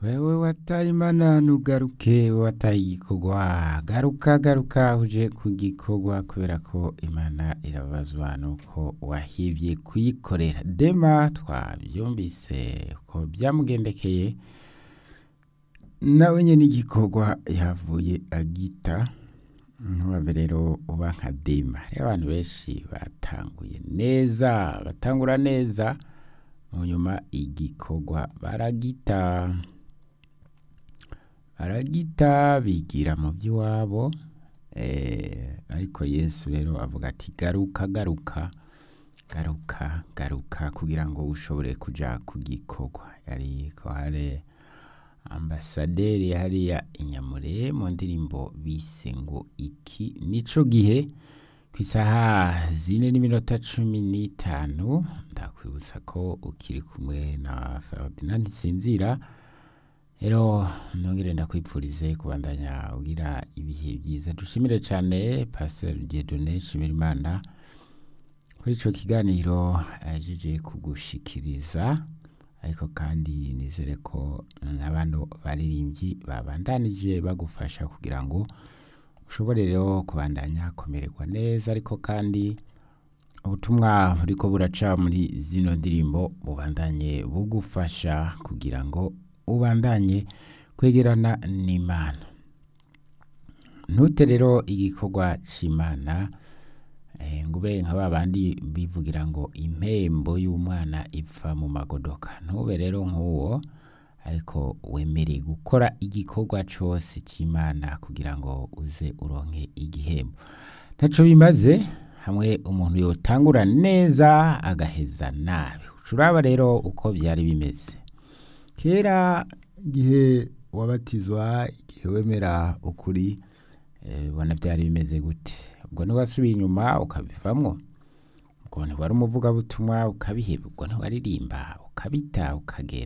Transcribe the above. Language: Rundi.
wewe wataye imana ntugaruke wataye igikorwa garuka garuka uje ku gikorwa kubera ko imana irabazwa nuko wahivye kuyikorera dema twavyumvise ko byamugendekeye nawe nyene igikorwa yavuye agita ntubabe rero uba nka dema rero abantu benshi batanguye neza batangura neza mu nyuma igikorwa baragita baragita bigira mu by'iwabo eh, ariko yesu rero avuga ati garuka garuka garuka garuka kugira ngo ushobore kuja ku gikorwa yari ko hari ambasaderi hariya inyamure mu ndirimbo bise ngo iki nico gihe ku isaha zine n'iminota cumi n'itanu ndakwibutsa ko ukiri kumwe na Ferdinand Nsinzira rero nongere ndakwipfurize kubandanya ugira ibihe byiza dushimire cyane Pastor Dieudonné Nshimirimana kuri ico kiganiro ajeje kugushikiriza ariko kandi nizere ko n'abandi baririmbyi babandanije bagufasha kugira ngo ushobore rero kubandanya kumererwa neza ariko kandi ubutumwa buriko buraca muri zino ndirimbo bubandanye bugufasha kugira ngo ubandanye kwegerana n'imana ntute rero igikorwa c'imana eh, ngube nka babandi bivugira ngo impembo y'umwana ipfa mu magodoka ntube rero nk'uwo ariko wemere gukora igikorwa cose c'imana kugira ngo uze uronke igihembo ntaco bimaze hamwe umuntu yotangura neza agaheza nabi uraba rero uko byari bimeze kera igihe wabatizwa igihe wemera ukuri ubona byari bimeze gute ubwo ntiwasubiye inyuma ukabivamwo ubwo ntiwari umuvugabutumwa ukabiheba ubwo ntiwaririmba ukabita ukagera